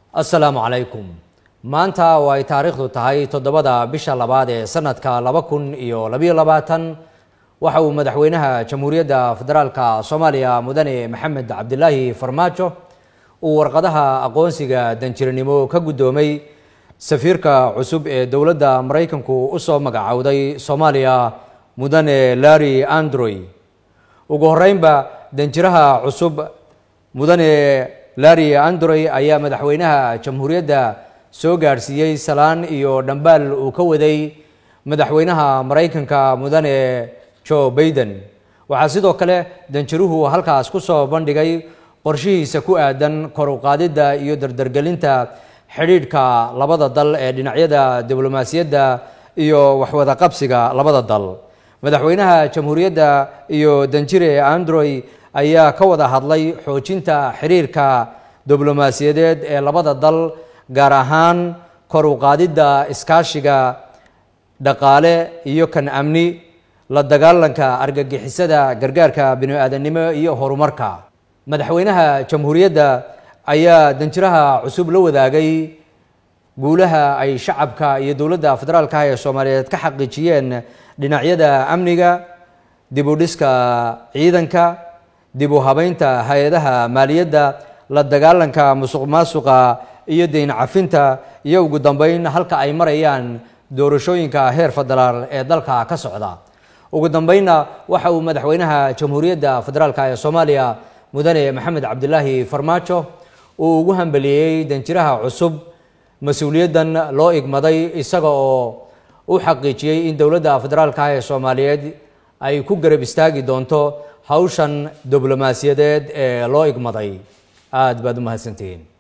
assalaamu calaykum maanta oo ay taariikhdu tahay toddobada bisha labaad ee sanadka laba kun iyo labayo labaatan waxa uu madaxweynaha jamhuuriyadda federaalka soomaaliya mudane maxamed cabdilaahi farmaajo uu warqadaha aqoonsiga danjiranimo ka guddoomay safiirka cusub ee dowladda maraykanku u soo magacowday soomaaliya mudane larry androy ugu horeynba danjiraha cusub mudane larry androy ayaa madaxweynaha jamhuuriyadda soo gaadhsiiyey salaan iyo dhambaal uu ka waday madaxweynaha maraykanka mudane joe baiden waxaa sidoo kale danjiruhu halkaas ku soo bandhigay qorshihiisa ku aadan kor u qaadidda iyo dardargelinta xidhiidhka labada dal ee dhinacyada diblomaasiyadda iyo waxwada qabsiga labada dal madaxweynaha jamhuuriyadda iyo danjire androy ayaa ka wada hadlay xoojinta xiriirka diblomaasiyadeed ee labada dal gaar ahaan kor u qaadidda iskaashiga dhaqaale iyo kan amni la dagaalanka argagixisada gargaarka bini-aadamnimo iyo horumarka madaxweynaha jamhuuriyadda ayaa danjiraha cusub la wadaagay guulaha ay shacabka iyo dowladda federaalka ee soomaaliyeed ka xaqiijiyeen dhinacyada amniga dib u dhiska ciidanka dib u habeynta hay-adaha maaliyadda la dagaalanka musuq maasuqa iyo deyn cafinta iyo ugu dambeyn halka ay marayaan doorashooyinka heer federaal ee dalka ka socda ugu dambeynna waxa uu madaxweynaha jamhuuriyadda federaalka ee soomaaliya mudane maxamed cabdilaahi farmaajo uu ugu hambeliyey danjiraha cusub mas-uuliyaddan loo igmaday isaga oo u xaqiijiyey in dowladda federaalka ee soomaaliyeed ay ku garab istaagi doonto hawshan diblomaasiyadeed ee loo igmaday aada baad u mahadsantihiin